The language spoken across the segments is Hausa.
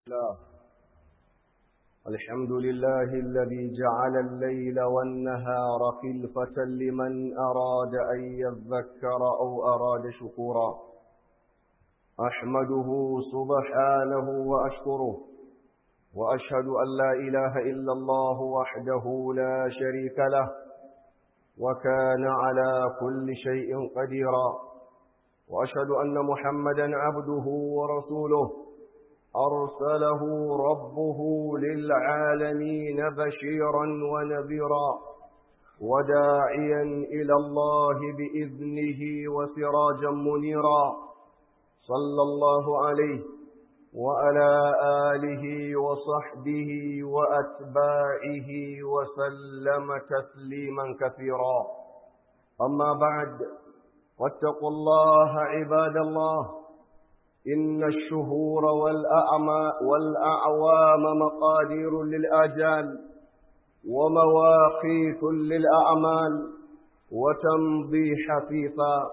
الله الحمد لله الذي جعل الليل والنهار خلفة لمن أراد أن يذكر أو أراد شكورا أحمده سبحانه وأشكره وأشهد أن لا إله إلا الله وحده لا شريك له وكان على كل شيء قديرا وأشهد أن محمدا عبده ورسوله أرسله ربه للعالمين بشيرا ونذيرا وداعيا إلى الله بإذنه وسراجا منيرا صلى الله عليه وعلى آله وصحبه وأتباعه وسلم تسليما كثيرا أما بعد واتقوا الله عباد الله إن الشهور والأعمى والأعوام مقادير للآجال ومواقيت للأعمال وتمضي حفيفا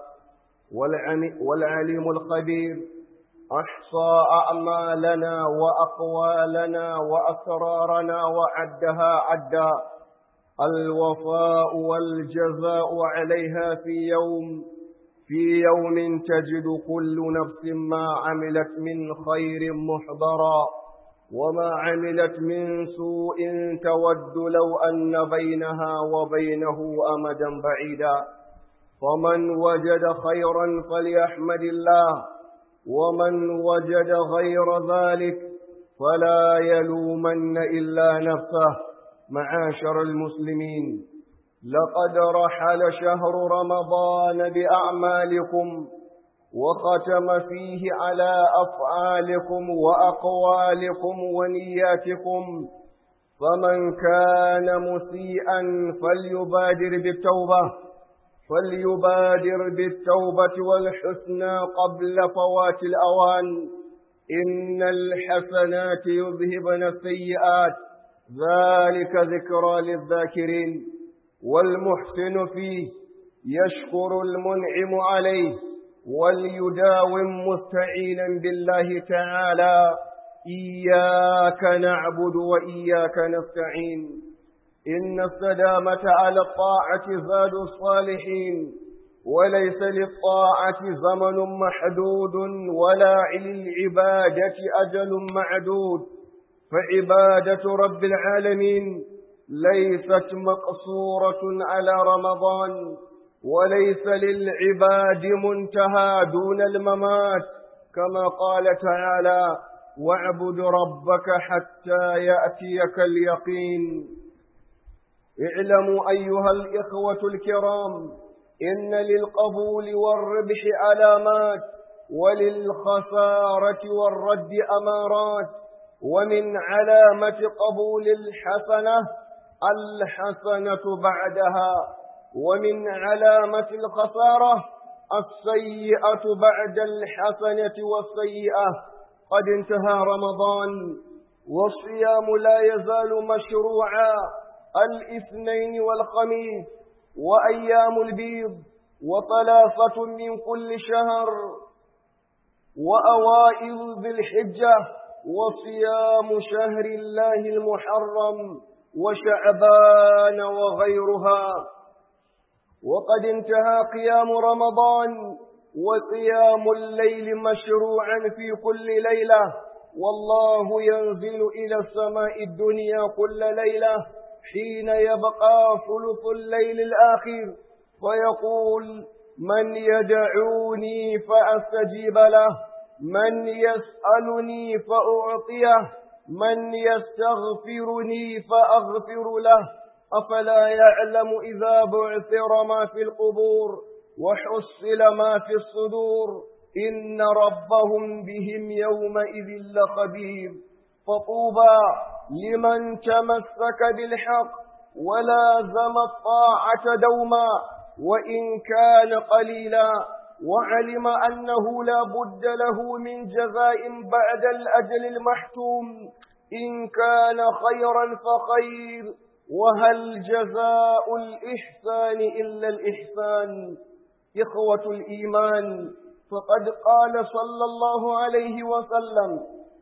والعليم الخبير أحصى أعمالنا وأقوالنا وأسرارنا وعدها عدا الوفاء والجزاء عليها في يوم في يوم تجد كل نفس ما عملت من خير محضرا وما عملت من سوء تود لو أن بينها وبينه أمدا بعيدا فمن وجد خيرا فليحمد الله ومن وجد غير ذلك فلا يلومن إلا نفسه معاشر المسلمين لقد رحل شهر رمضان بأعمالكم وختم فيه على أفعالكم وأقوالكم ونياتكم فمن كان مسيئا فليبادر بالتوبة فليبادر بالتوبة والحسنى قبل فوات الأوان إن الحسنات يذهبن السيئات ذلك ذكرى للذاكرين والمحسن فيه يشكر المنعم عليه وليداوم مستعينا بالله تعالى إياك نعبد وإياك نستعين إن السلامة على الطاعة زاد الصالحين وليس للطاعة زمن محدود ولا للعبادة أجل معدود فعبادة رب العالمين ليست مقصورة على رمضان وليس للعباد منتهى دون الممات كما قال تعالى واعبد ربك حتى يأتيك اليقين اعلموا أيها الإخوة الكرام إن للقبول والربح علامات وللخسارة والرد أمارات ومن علامة قبول الحسنة الحسنة بعدها ومن علامة الخسارة السيئة بعد الحسنة والسيئة قد انتهى رمضان والصيام لا يزال مشروعا الاثنين والخميس وأيام البيض وثلاثة من كل شهر وأوائل ذي الحجة وصيام شهر الله المحرم وشعبان وغيرها وقد انتهى قيام رمضان وقيام الليل مشروعا في كل ليلة والله ينزل إلى السماء الدنيا كل ليلة حين يبقى ثلث الليل الآخر فيقول من يدعوني فأستجيب له من يسألني فأعطيه من يستغفرني فأغفر له أفلا يعلم إذا بعثر ما في القبور وحصل ما في الصدور إن ربهم بهم يومئذ لخبير فطوبى لمن تمسك بالحق ولازم الطاعة دوما وإن كان قليلا وعلم أنه لا بد له من جزاء بعد الأجل المحتوم إن كان خيرا فخير وهل جزاء الإحسان إلا الإحسان إخوة الإيمان فقد قال صلى الله عليه وسلم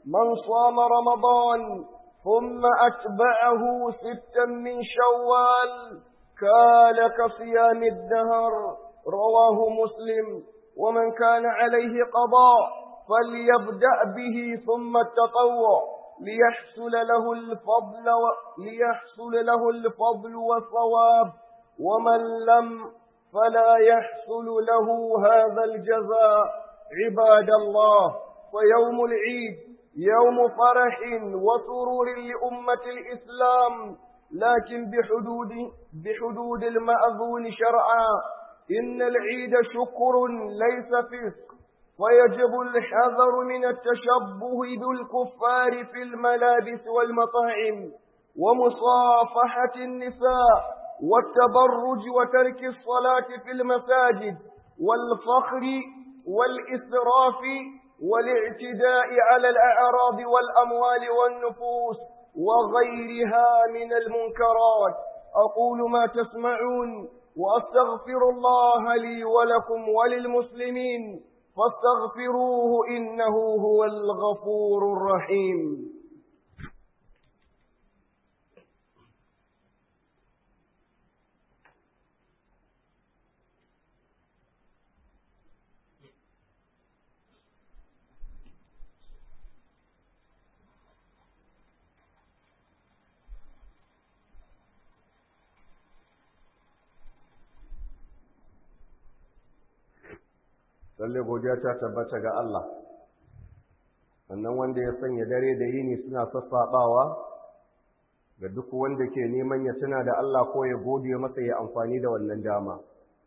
من صام رمضان ثم أتبعه ستا من شوال كان كصيام الدهر رواه مسلم ومن كان عليه قضاء فليبدأ به ثم التطوع ليحصل له الفضل و... ليحصل له الفضل والثواب ومن لم فلا يحصل له هذا الجزاء عباد الله ويوم العيد يوم فرح وسرور لأمة الإسلام لكن بحدود بحدود المأذون شرعا إن العيد شكر ليس فسق ويجب الحذر من التشبه بالكفار في الملابس والمطاعم ومصافحة النساء والتبرج وترك الصلاة في المساجد والفخر والإسراف والاعتداء على الأعراض والأموال والنفوس وغيرها من المنكرات أقول ما تسمعون وأستغفر الله لي ولكم وللمسلمين فاستغفروه إنه هو الغفور الرحيم lalle godiya ta tabbata ga Allah sannan wanda ya sanya dare da yini suna sassaɓawa ga duk wanda ke neman ya tuna da Allah ko ya gode masa ya amfani da wannan dama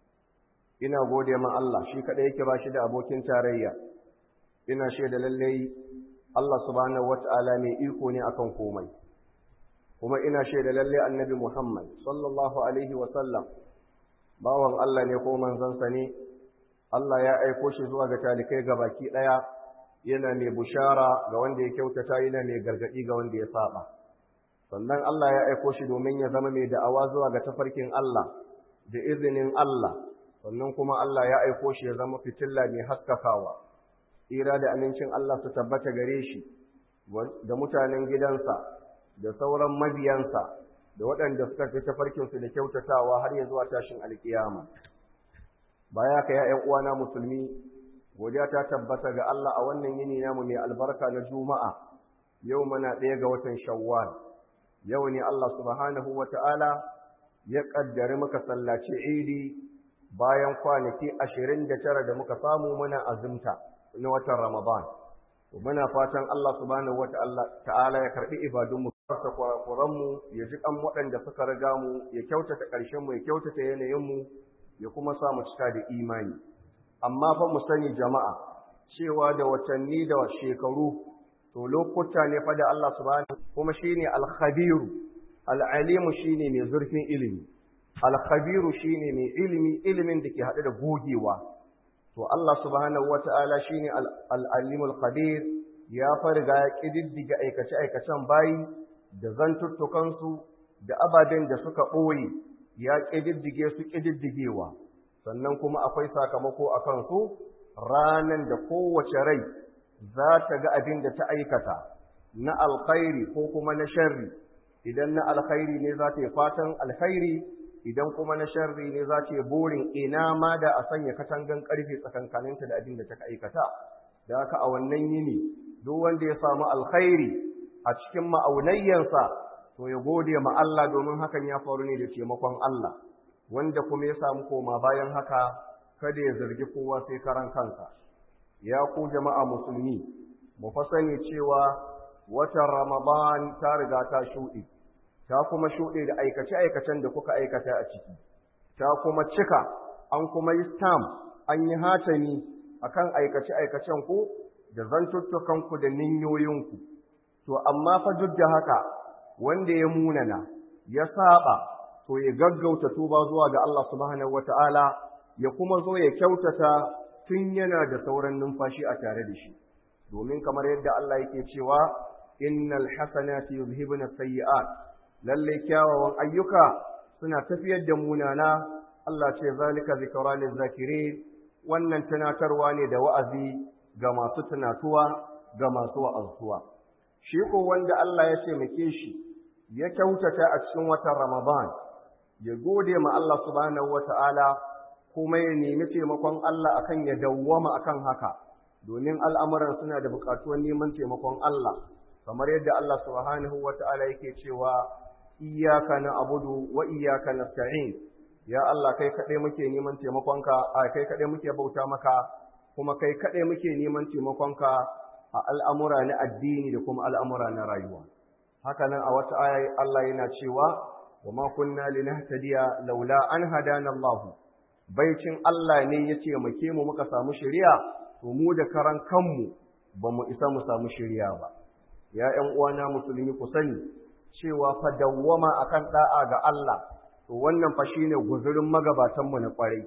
ina gode ma Allah shi kaɗai yake ba shi da abokin tarayya ina shaida lallai Allah subhanahu wata'ala mai iko ne akan komai kuma ina shaida lallai annabi Muhammad sallallahu alaihi wa sallam bawan Allah ne ko manzansa ne Allah ya aiko shi zuwa ga talikai ga baki ɗaya yana mai bushara ga wanda ya kyautata yana mai gargaɗi ga wanda ya saba. Sannan Allah ya aiko shi domin ya zama mai da'awa zuwa ga tafarkin Allah da izinin Allah, sannan kuma Allah ya aiko shi ya zama fitilla mai haskakawa. Tsira da amincin Allah su tabbata gare shi da mutanen gidansa da sauran mabiyansa da waɗanda suka fi tafarkinsu da kyautatawa har ya zuwa tashin alkiyama. baya ka ya uwana musulmi godiya ta tabbata ga Allah a wannan yini namu mai albarka na juma'a yau muna ɗaya ga watan shawwal yau ne Allah subhanahu wata'ala ya ƙaddari muka sallaci idi bayan kwanaki ashirin da tara da muka samu muna azumta na watan ramadan muna fatan Allah subhanahu wata'ala ya karɓi ibadunmu farsa kurakuranmu ya ji kan waɗanda suka riga mu ya kyautata ƙarshenmu ya kyautata yanayinmu ya kuma sa mu cika da imani amma fa mu sani jama'a cewa da watanni da shekaru to lokuta ne fa da Allah subhanahu kuma shine al-khabiru al-alimu shine mai zurfin ilimi al-khabiru shine mai ilimi ilimin da ke hade da gogewa to Allah subhanahu wata'ala shine al-alimul khabir ya farga ya kididdiga aikace aikacen bayi da zantuttukansu da ababen da suka ɓoye ya ƙididdige su ƙididdigewa sannan kuma akwai sakamako a kansu ranan da kowace rai za ta ga abin da ta aikata na alkhairi ko kuma na sharri idan na alkhairi ne za ta yi fatan alkhairi idan kuma na sharri ne za ta yi burin ina ma da a sanya katangan ƙarfe tsakankaninta da abin da ta aikata da haka a wannan yini duk wanda ya samu alkhairi a cikin ma'aunayyansa to ya gode ma Allah domin hakan ya faru ne da taimakon Allah wanda kuma ya samu koma bayan haka kada ya zargi kowa sai karan kansa ya ku jama'a musulmi mu fa sani cewa watan Ramadan ta riga ta shuɗe ta kuma shuɗe da aikace-aikacen da kuka aikata a ciki ta kuma cika an kuma yi stamp an yi hatami akan aikace-aikacen ku da zantuttukan ku da ninyoyinku to amma fa duk da haka wanda ya munana ya saba to ya gaggauta tuba zuwa ga Allah subhanahu wataala ya kuma zo ya kyautata tun yana da sauran numfashi a tare da shi domin kamar yadda Allah yake cewa innal hasanati yuzhibuna sayyi'at lalle kyawawan ayyuka suna tafiyar da munana Allah ce zalika zikra zakirin wannan tunatarwa ne da wa'azi ga masu tunatuwa ga masu wa'azuwa shi ko wanda Allah ya taimake shi ya kyautata a cikin watan Ramadan ya gode ma Allah subhanahu wata'ala kuma ya nemi taimakon Allah akan ya dawwama akan haka domin al'amuran suna da buƙatuwar neman taimakon Allah kamar yadda Allah subhanahu wata'ala yake cewa iyyaka na'budu wa iyyaka nasta'in ya Allah kai kaɗai muke neman taimakonka a kai kaɗai muke bauta maka kuma kai kaɗai muke neman taimakonka a al'amura na addini da kuma al'amura na rayuwa haka nan a wata aya Allah yana cewa wa ma kunna linahtadiya laula an hadana Allah baicin Allah ne ya taimake mu muka samu shari'a to mu da karan kanmu ba mu isa mu samu shari'a ba ya ƴan uwana musulmi ku sani cewa fa dawwama akan da'a ga Allah to wannan fa shine guzurin magabatan mu na kwarai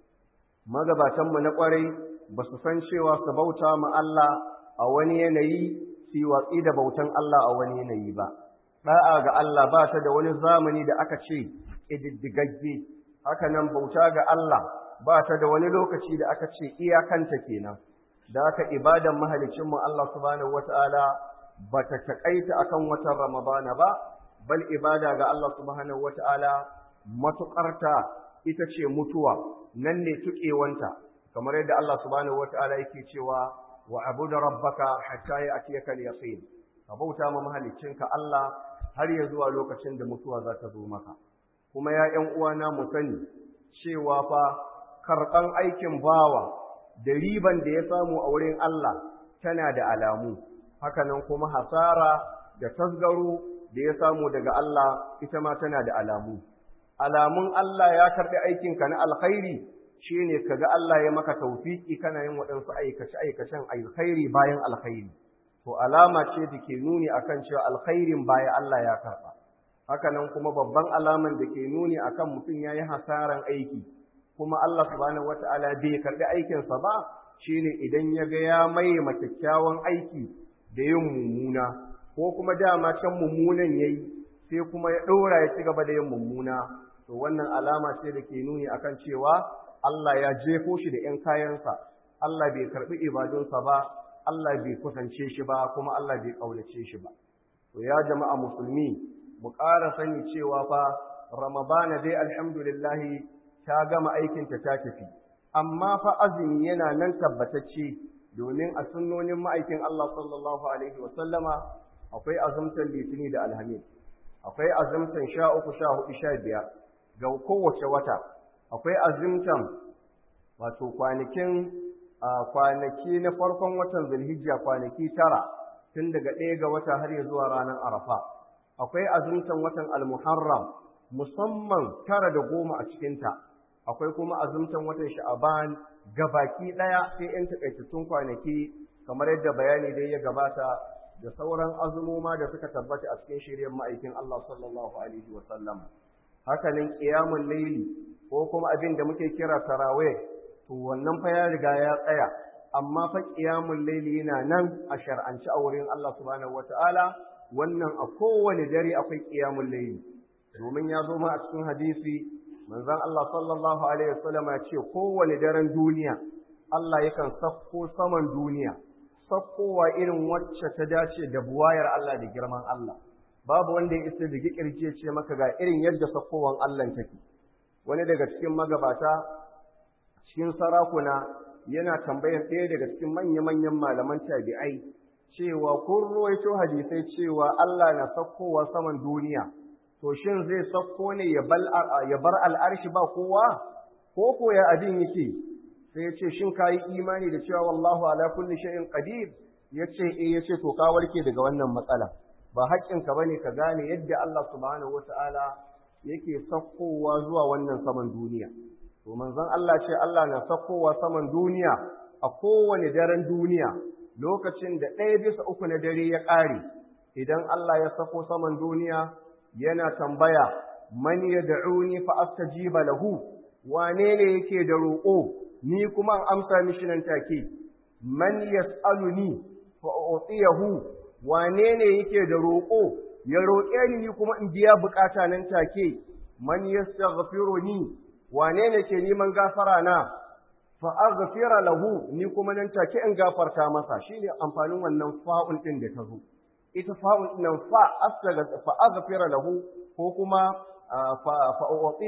magabatan mu na kwarai ba su san cewa su bauta ma Allah a wani yanayi su watsi da bautan Allah a wani yanayi ba da'a ga Allah ba ta da wani zamani da aka ce ƙididdigagge haka nan bauta ga Allah ba ta da wani lokaci da aka ce iyakanta kenan da aka ibadan mahalicinmu Allah subhanahu wata'ala ba ta taƙaita akan watan Ramadana ba bal ibada ga Allah subhanahu wata'ala matuƙarta ita ce mutuwa nan ne tuƙewanta kamar yadda Allah subhanahu wata'ala yake cewa wa abuda rabbaka hatta ya'tiyaka al-yaqin ka bauta ma mahalicinka Allah har ya zuwa lokacin da mutuwa za ta zo maka kuma ya ƴan uwana mu sani cewa fa karɓan aikin bawa da riban da ya samu a wurin Allah tana da alamu hakanan kuma hasara da tasgaro da ya samu daga Allah ita ma tana da alamu alamun Allah ya karɓi aikinka na alkhairi shine kaga Allah ya maka tawfiki kana yin waɗansu aikace aikacen alkhairi bayan alkhairi to alama ce da ke nuni akan cewa alkhairin baya Allah ya karɓa hakanan kuma babban alaman da ke nuni akan mutum ya yi hasaran aiki kuma Allah subhanahu wata'ala bai karɓi aikinsa ba shine idan ya ga ya mai kyakkyawan aiki da yin mummuna ko kuma dama can mummunan yayi sai kuma ya ɗora ya ci gaba da yin mummuna to wannan alama ce da ke nuni akan cewa Allah ya jefo shi da ‘yan kayansa Allah bai karɓi ibadunsa ba Allah bai kusance shi ba kuma Allah bai ƙaunace shi ba to ya jama'a musulmi mu ƙara sani cewa fa Ramadana dai alhamdulillahi ta gama aikinta ta tafi amma fa azumi yana nan tabbatacce domin a sunnonin ma'aikin Allah sallallahu alaihi wa sallama akwai azumtan litini da alhamis akwai azumtan sha uku sha hudu sha biyar ga kowace wata akwai azumtan wato kwanakin kwanaki na farkon watan zulhijja kwanaki tara tun daga ɗaya ga wata har ya zuwa ranar arafa akwai azumtan watan almuharram musamman tara da goma a cikinta akwai kuma azumtan watan sha'aban gabaki ɗaya sai ‘yan takaitattun kwanaki kamar yadda bayani dai ya gabata da sauran azumoma da suka tabbata a cikin shirin ma'aikin Allah sallallahu alaihi wa sallam hakanin qiyamul layli ko kuma abin da muke kira tarawih to wannan fa ya riga ya tsaya amma fa qiyamul layli yana nan a shar'anci a wurin Allah subhanahu wataala wannan a kowane dare akwai qiyamul layli domin ya zo ma a cikin hadisi manzon Allah sallallahu alaihi wasallam ya ce kowane daren duniya Allah yakan sakko saman duniya sakkowa irin wacce ta dace da buwayar Allah da girman Allah babu wanda ya isa da kirje ce maka ga irin yadda sakkowan Allah take wani daga cikin magabata cikin sarakuna yana tambayar ɗaya daga cikin manya-manyan malaman tabi'ai cewa kun ruwaito hadisai cewa Allah na sakkowa saman duniya to shin zai sakko ne ya bar al'arshi ba kowa ko ko ya abin yake sai ya ce shin ka yi imani da cewa wallahu ala kulli shay'in qadir ya ce eh ya ce to ka warke daga wannan matsala ba haƙƙinka bane ka gane yadda Allah subhanahu wata'ala yake sakkowa zuwa wannan saman duniya to manzon Allah ce Allah na sakkowa saman duniya a kowane daren duniya lokacin da ɗaya bisa uku na dare ya ƙare idan Allah ya sako saman duniya yana tambaya man yad'uni fa astajiba lahu wane ne yake da roƙo ni kuma an amsa mishi nan take man yas'aluni fa utiyahu wane ne yake da roƙo ya roƙe ni ni kuma in biya bukata nan take man yastaghfiruni wane ne ke neman gafara na fa aghfira lahu ni kuma nan take in gafarta masa shine amfanin wannan fa'un din da ta zo ita fa'un din nan fa astaga fa aghfira lahu ko kuma fa fa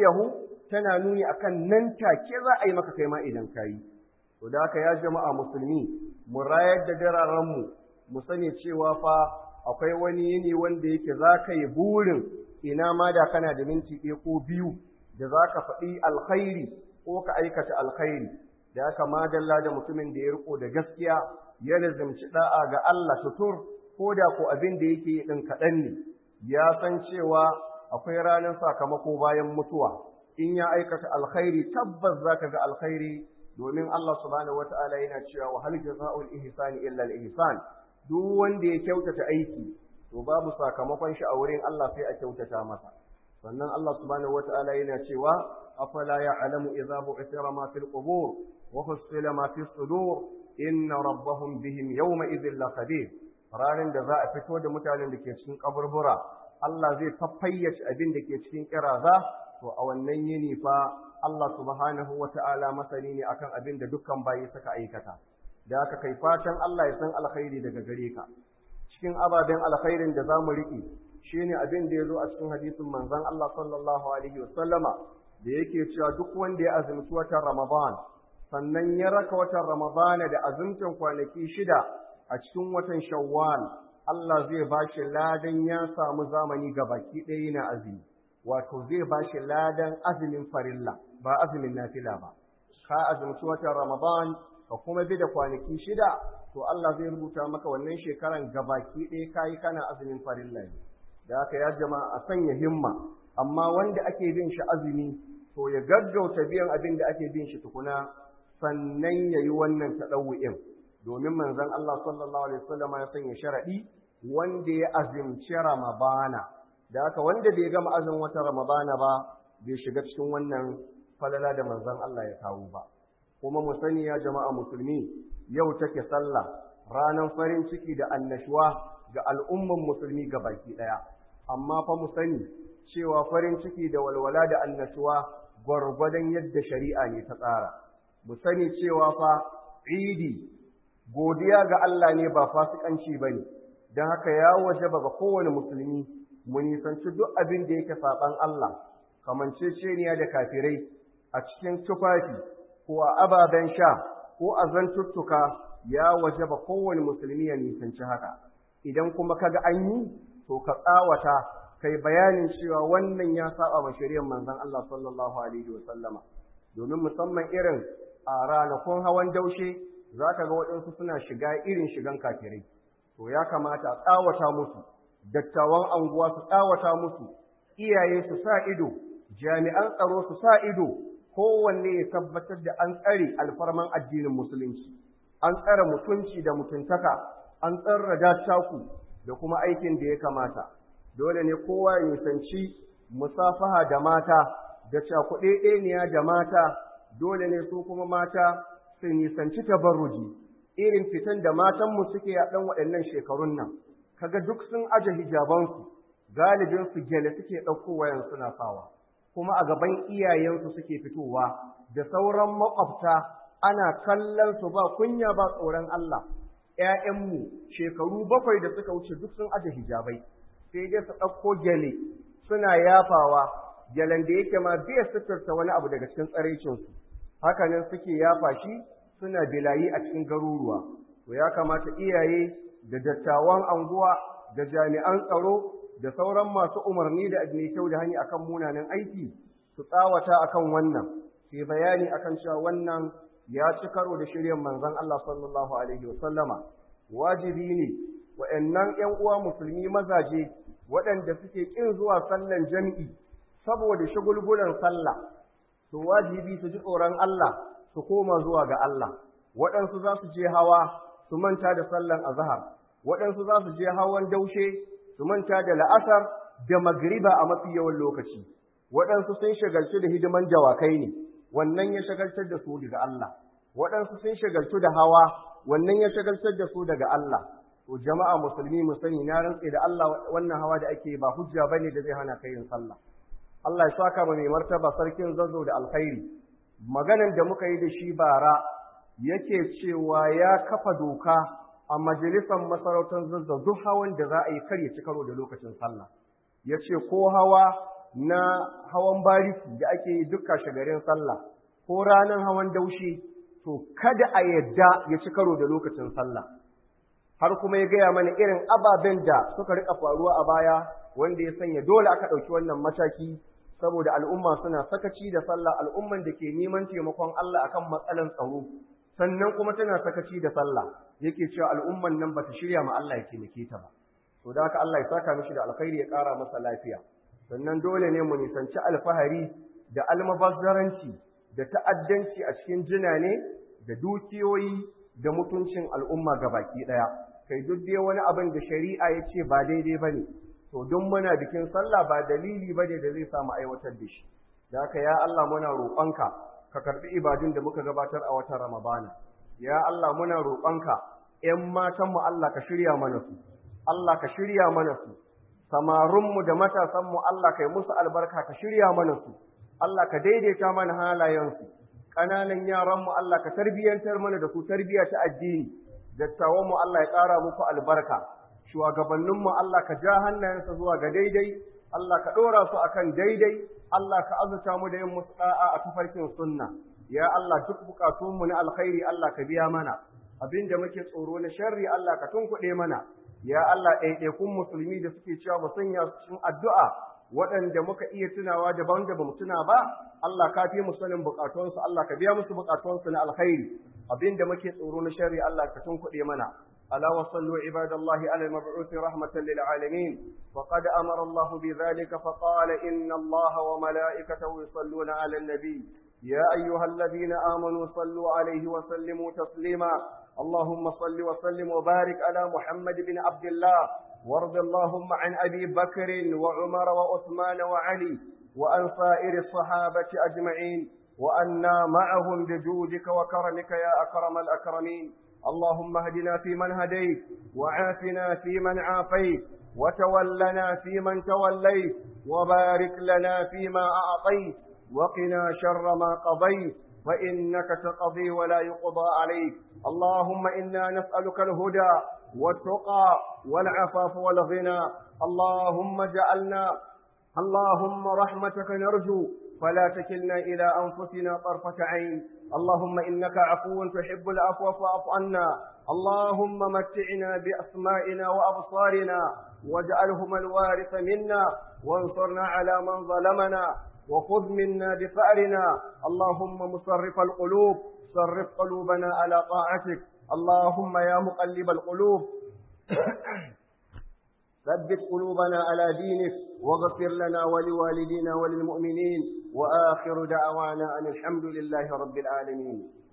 tana nuni akan nan take za a yi maka kai ma idan kayi to da haka ya jama'a musulmi mu rayar da dararen mu mu sani cewa fa akwai wani yini wanda yake za ka yi burin ina ma da kana da minti ɗaya ko biyu da za ka faɗi alkhairi ko ka aikata alkhairi da haka madalla da mutumin da ya riko da gaskiya ya lazimci da'a ga Allah tutur ko da ko abin da yake yi ɗin kaɗan ne ya san cewa akwai ranar sakamako bayan mutuwa in ya aikata alkhairi tabbas za ka ga alkhairi domin Allah subhanahu wata'ala yana cewa wa hal jazaa'ul ihsani illa al ihsan duk wanda ya kyautata aiki to babu sakamakon shi a wurin Allah sai a kyautata masa sannan Allah subhanahu wata'ala yana cewa afala ya'lamu idza bu'thira ma fil qubur wa husila ma fis sudur inna rabbahum bihim yawma idhil lakhabir ranar da za a fito da mutanen da ke cikin kaburbura Allah zai fafayyace abin da ke cikin kiraza to a wannan yini fa Allah subhanahu wata'ala masani ne akan abin da dukkan bayi suka aikata da aka kai fatan Allah ya san alkhairi daga gare ka cikin ababen alkhairin da za mu riƙe shine abin da ya zo a cikin hadisin manzon Allah sallallahu alaihi wasallama da yake cewa duk wanda ya azumci watan Ramadan sannan ya raka watan Ramadan da azumtan kwanaki shida a cikin watan Shawwal Allah zai ba shi ladan ya samu zamani ga baki ɗaya na azumi wato zai ba shi ladan azumin farilla ba azumin nafila ba ka azumci watan Ramadan ka kuma bi da kwanaki shida to Allah zai rubuta maka wannan shekaran gabaki ɗaya kayi kana azumin farilla ne da haka ya jama'a a sanya himma amma wanda ake bin shi azumi to ya gaggauta biyan abin da ake bin shi tukuna sannan ya yi wannan taɗawu'in domin manzon Allah sallallahu alaihi wasallam ya sanya sharaɗi wanda ya azumci Ramadana da haka wanda bai gama azumin wata Ramadana ba bai shiga cikin wannan falala da manzon Allah ya kawo ba kuma mu sani ya jama'a musulmi yau take sallah ranar farin ciki da annashuwa ga al'umman musulmi ga baki ɗaya amma fa mu sani cewa farin ciki da walwala da annashuwa gwargwadon yadda shari'a ne ta tsara mu sani cewa fa idi godiya ga Allah ne ba fasikanci ba ne don haka ya waje ba ga kowane musulmi mu nisanci duk abin da yake saɓan Allah kamanceceniya da kafirai a cikin tufafi ko a ababen sha ko a zantuttuka ya waje ba kowane musulmi ya nisanci haka idan kuma kaga an yi to ka tsawata kai bayanin cewa wannan ya saba ma shari'ar manzon Allah sallallahu alaihi wa sallama domin musamman irin a ranakun hawan daushe zaka ga waɗansu suna shiga irin shigan kafirai to ya kamata a tsawata musu dattawan anguwa su tsawata musu iyaye su sa ido jami'an tsaro su sa ido kowanne ya tabbatar da an tsare alfarman addinin musulunci an tsare mutunci da mutuntaka an tsarra dattaku da kuma aikin da ya kamata dole ne kowa ya nisanci musafaha da mata da cakuɗeɗeniya da mata dole ne su kuma mata su nisanci tabarruji irin fitan da matanmu suke a ɗan waɗannan shekarun nan kaga duk sun aje hijabansu galibinsu gyale suke ɗauko wayan suna sawa kuma a gaban iyayensu suke fitowa da sauran maƙwabta ana kallon su ba kunya ba tsoron Allah ‘ya'yanmu shekaru bakwai da suka wuce duk sun aje hijabai sai dai su ɗauko gyale suna yafawa gyalen da yake ma bai suturta wani abu daga cikin tsaraicinsu hakanan suke yafa shi suna bilayi a cikin garuruwa to ya kamata iyaye da dattawan anguwa da jami'an tsaro da sauran masu umarni da mai kyau da hanyar akan munanan aiki su tsawata akan wannan sai bayani akan cewa wannan ya ci karo da shiryan manzon Allah sallallahu alaihi wasallama wajibi ne wa'annan ƴan uwa musulmi mazaje waɗanda suke ƙin zuwa sallan jami'i saboda shagulgulan sallah to wajibi su ji tsoron Allah su koma zuwa ga Allah waɗansu za su je hawa su manta da sallan azhar waɗansu za su je hawan daushe su manta da la'asar da magriba a mafi yawan lokaci waɗansu sun shagaltu da hidiman dawakai ne wannan ya shagaltar da su daga Allah waɗansu sun shagaltu da hawa wannan ya shagaltar da su daga Allah to jama'a musulmi mu sani na rantse da Allah wannan hawa da ake ba hujja bane da zai hana kai yin sallah Allah ya saka ma mai martaba sarkin zazo da alkhairi maganan da muka yi da shi bara yake cewa ya kafa doka a majalisar masarautar zazzau duk hawan da za a yi kar ya ci karo da lokacin sallah ya ce ko hawa na hawan bariki da ake yi dukka shagarin sallah ko ranar hawan daushe to kada a yadda ya ci karo da lokacin sallah har kuma ya gaya mana irin ababen da suka rika faruwa a baya wanda ya sanya dole aka ɗauki wannan mataki saboda al'umma suna sakaci da sallah al'umman da ke neman taimakon Allah akan matsalan tsaro sannan kuma tana sakaci da sallah yake cewa al'umman nan bata shirya ma Allah ya taimake ta ba to da haka Allah ya saka mishi da alkhairi ya ƙara masa lafiya sannan dole ne mu nisanci alfahari da almabazzaranci da ta'addanci a cikin jina ne da dukiyoyi da mutuncin al'umma baki ɗaya kai duk dai wani abin da shari'a ya ce ba daidai ba ne to duk muna bikin sallah ba dalili ba ne da zai samu aiwatar da shi da haka ya Allah muna roƙonka ka karɓi ibadun da muka gabatar a watan ramadana ya Allah muna roƙonka ‘yan matanmu Allah ka shirya mana su Allah ka shirya mana su samarinmu da matasanmu Allah kai musu albarka ka shirya mana su Allah ka daidaita mana halayensu ƙananan yaranmu Allah ka tarbiyyantar mana da su tarbiyya ta addini dattawanmu Allah ya ƙara muku albarka shugabanninmu Allah ka ja hannayensa zuwa ga daidai Allah ka ɗora su akan daidai Allah ka azurta mu da yin musu ɗa'a a tafarkin sunna ya Allah duk bukatunmu na alkhairi Allah ka biya mana abinda muke tsoro na sharri Allah ka tunkuɗe mana ya Allah ɗaiɗaikun musulmi da suke cewa mu sanya su cikin addu'a waɗanda muka iya tunawa da wanda ba mu tuna ba Allah ka fi mu sanin bukatunsu Allah ka biya musu bukatunsu na alkhairi abinda muke tsoro na sharri Allah ka tunkuɗe mana ألا وصلوا عباد الله على المبعوث رحمة للعالمين وقد أمر الله بذلك فقال إن الله وملائكته يصلون على النبي يا أيها الذين آمنوا صلوا عليه وسلموا تسليما اللهم صل وسلم وبارك على محمد بن عبد الله وارض اللهم عن أبي بكر وعمر وعثمان وعلي وأن سائر الصحابة أجمعين وأنا معهم بجودك وكرمك يا أكرم الأكرمين اللهم اهدنا فيمن هديت وعافنا فيمن عافيت وتولنا فيمن توليت وبارك لنا فيما أعطيت وقنا شر ما قضيت فإنك تقضي ولا يقضى عليك اللهم إنا نسألك الهدى والتقى والعفاف والغنى اللهم اجعلنا اللهم رحمتك نرجو فلا تكلنا إلى أنفسنا طرفة عين اللهم إنك عفو تحب العفو فاعف عنا اللهم متعنا بأسمائنا وأبصارنا واجعلهما الوارث منا وانصرنا على من ظلمنا وخذ منا بفأرنا اللهم مصرف القلوب صرف قلوبنا على طاعتك اللهم يا مقلب القلوب ثبت قلوبنا على دينك واغفر لنا ولوالدينا وللمؤمنين وآخر دعوانا أن الحمد لله رب العالمين